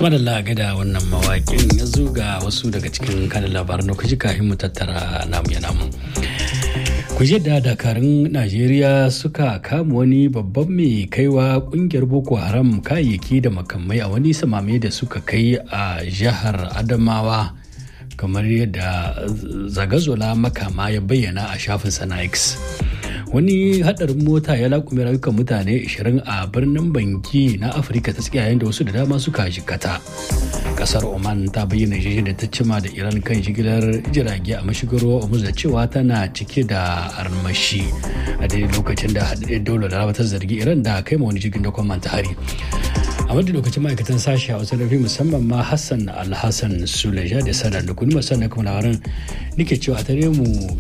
Tuma da laga da wannan mawaƙin ya ga wasu daga cikin kanin labaran da kuji kafin mu tattara namu ya namu. Kuje da dakarun Najeriya suka kama wani babban mai kaiwa kungiyar Boko Haram kayayyaki da makamai a wani samame da suka kai a jihar Adamawa kamar yadda zagazola makama ya bayyana a shafin sana X. wani hadarin mota ya lakume rayukan mutane 20 a birnin banki na afirka ta tsakiya yayin da wasu da dama suka jikata kasar oman ta bayyana jirgin da ta cima da iran kan jigilar jirage a mashigar ruwa da cewa tana cike da armashi a daidai lokacin da haɗaɗɗen daular laraba ta zargi iran da kai ma wani jirgin da kwamman ta hari a wadda lokacin ma'aikatan sashi a wasu rafi musamman ma hassan alhassan suleja da sanar da kuni musamman kuma labaran nike cewa a tare mu